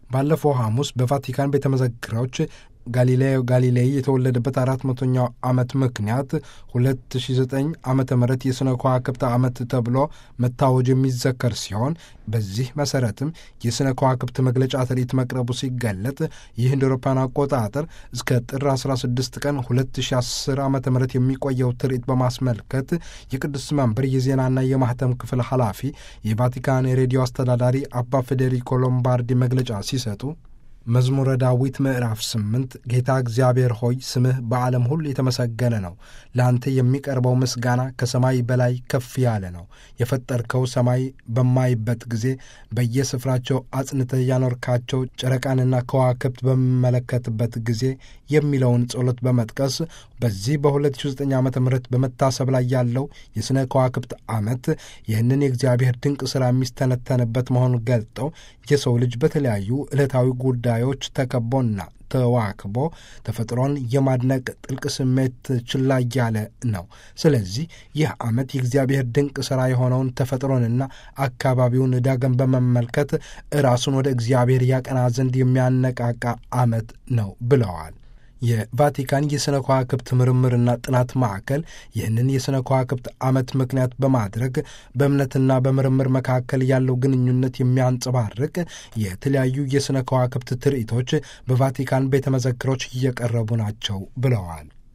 ባለፈው ሐሙስ በቫቲካን ቤተ መዘክሮች ጋሊሌዮ ጋሊሌይ የተወለደበት አራት መቶኛው ዓመት ምክንያት 2009 ዓመተ ምህረት የሥነ ከዋክብት ዓመት ተብሎ መታወጅ የሚዘከር ሲሆን በዚህ መሠረትም የሥነ ከዋክብት መግለጫ ትርኢት መቅረቡ ሲገለጥ ይህ እንደ አውሮፓውያን አቆጣጠር እስከ ጥር 16 ቀን 2010 ዓ ም የሚቆየው ትርኢት በማስመልከት የቅዱስ መንበር የዜናና የማህተም ክፍል ኃላፊ የቫቲካን የሬዲዮ አስተዳዳሪ አባ ፌዴሪኮ ሎምባርዲ መግለጫ ሲሰጡ መዝሙረ ዳዊት ምዕራፍ ስምንት ጌታ እግዚአብሔር ሆይ ስምህ በዓለም ሁሉ የተመሰገነ ነው። ለአንተ የሚቀርበው ምስጋና ከሰማይ በላይ ከፍ ያለ ነው። የፈጠርከው ሰማይ በማይበት ጊዜ በየስፍራቸው አጽንተህ ያኖርካቸው ጨረቃንና ከዋክብት በሚመለከትበት ጊዜ የሚለውን ጸሎት በመጥቀስ በዚህ በ2009 ዓ ም በመታሰብ ላይ ያለው የሥነ ከዋክብት ዓመት ይህንን የእግዚአብሔር ድንቅ ሥራ የሚስተነተንበት መሆኑን ገልጠው የሰው ልጅ በተለያዩ ዕለታዊ ጉዳዮች ተከቦና ተዋክቦ ተፈጥሮን የማድነቅ ጥልቅ ስሜት ችላ እያለ ነው። ስለዚህ ይህ ዓመት የእግዚአብሔር ድንቅ ሥራ የሆነውን ተፈጥሮንና አካባቢውን ዳግም በመመልከት ራሱን ወደ እግዚአብሔር ያቀና ዘንድ የሚያነቃቃ ዓመት ነው ብለዋል። የቫቲካን የሥነ ከዋክብት ምርምርና ጥናት ማዕከል ይህንን የሥነ ከዋክብት ዓመት ምክንያት በማድረግ በእምነትና በምርምር መካከል ያለው ግንኙነት የሚያንጸባርቅ የተለያዩ የሥነ ከዋክብት ትርኢቶች በቫቲካን ቤተ መዘክሮች እየቀረቡ ናቸው ብለዋል።